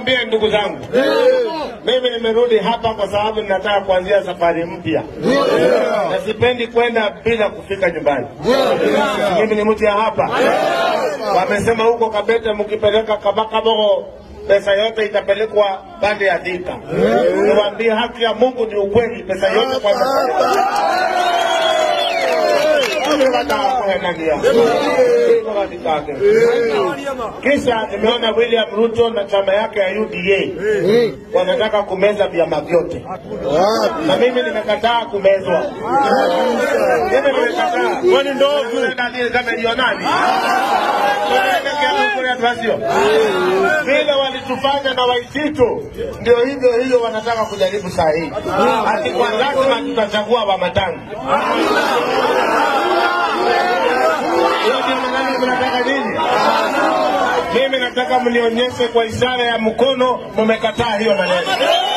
niwaambie ndugu zangu, mimi nimerudi hapa kwa sababu ninataka kuanzia safari mpya, na sipendi kwenda bila kufika nyumbani. Mimi ni mtu ya hapa. Wamesema huko Kabete, mkipeleka Kabakabogo pesa yote itapelekwa pande ya Thika. Niwaambie haki ya Mungu ni ukweli, pesa yote kwa kisha nimeona William Ruto na chama yake ya UDA wanataka kumeza vyama vyote, na mimi nimekataa kumezwa. Mimi nimekataa. Kwani ndogo dalili kama hiyo nani? Vile walitufanya na Waititu, ndio hivyo hiyo wanataka kujaribu saa hii, ati kwa lazima tutachagua Wamatangi. Hiyo ndio maneno mnataka nini? Mimi nataka mnionyeshe kwa ishara ya mkono mmekataa hiyo maneno.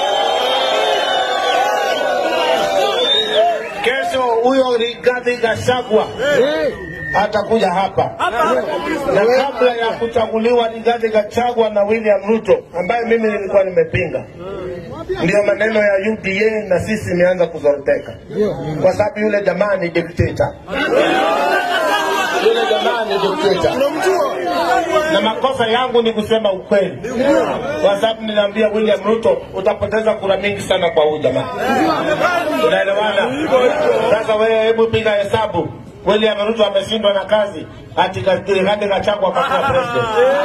Kesho huyo Rigathi Gachagua atakuja hapa na kabla ya kuchaguliwa Rigathi Gachagua na William Ruto ambaye mimi nilikuwa nimepinga, ndio maneno ya UDA na sisi imeanza kuzoroteka, kwa sababu yule jamaa ni dikteta, yule jamaa ni dikteta na makosa yangu ni kusema ukweli, kwa sababu ninaambia William Ruto utapoteza kura mingi sana kwa huyu jamaa. Unaelewana? Sasa wewe, hebu piga hesabu. William Ruto ameshindwa na kazi, ati Rigathi Gachagua akakuwa president.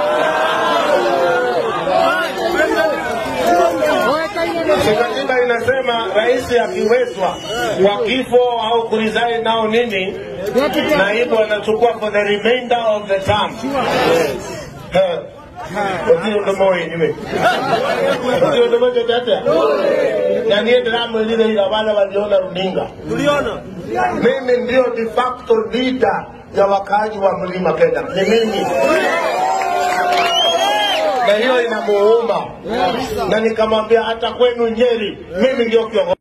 Katiba inasema rais akiwezwa kwa kifo au kuresign nao nini, naibu anachukua for the remainder of the term. Eh, Otio ndomo wenyewe. Otio ndomo chochote. Na niye drama ile ile wale waliona runinga. Tuliona. Mimi ndio de facto leader ya wakaaji wa mlima Kenya. Ni mimi na hiyo inamuuma, na nikamwambia hata kwenu Nyeri, mimi ndio kiongozi.